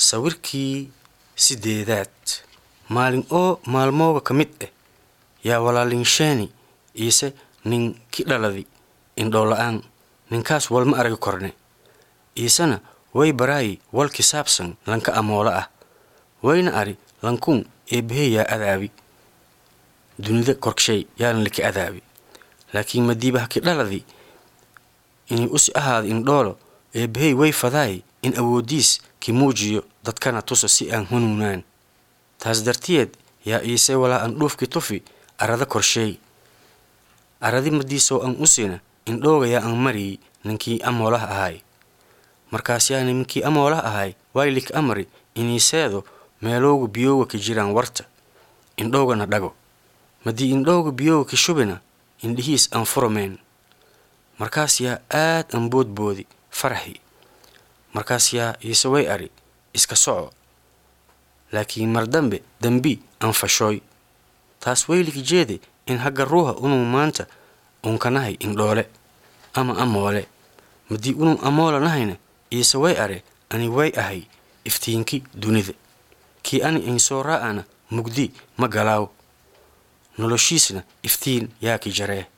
sawirkii sideedaad maalin oo maalmooga ka mid ah yaa walaalinsheeni iise nin ki dhaladi indhoola'aan ninkaas walma aragi korne iisena way baraayi wal kisaabsan lanka amoola ah wayna ari lankuun eebbahey yaa adaabi dunida korshay yaalan laki adaabi laakiin madiibaha ki dhaladi inay usi ahaada indhoolo eebbahey way fadaay in awooddiis ki muujiyo dadkana tusa si aan hanuunaan taas dartiyeed yaa iise walaa an dhuufki tufi arada korsheey aradi madiisoo an usina indhooga yaa an mariyi ninkii amoolaha ahay markaas yaa ninkii amoolaha ahay waylik amari iniiseedo meelooga biyooga ka jiraan warta indhoogana dhago madii indhooga biyooga ka shubina indhihiis aan furomeen markaas yaa aad an boodboodi faraxi markaas yaa iise way ari iska soco laakiin mar dambe dembi aan fashooy taas waylik jeede in hagga ruuha unuu maanta unkanahay indhoole ama amoole madii unuu amoola nahayna iise way are ani way ahay iftiinki dunida kii ani insoo raa'ana mugdi ma galaaw noloshiisna iftiin yaa ki jaree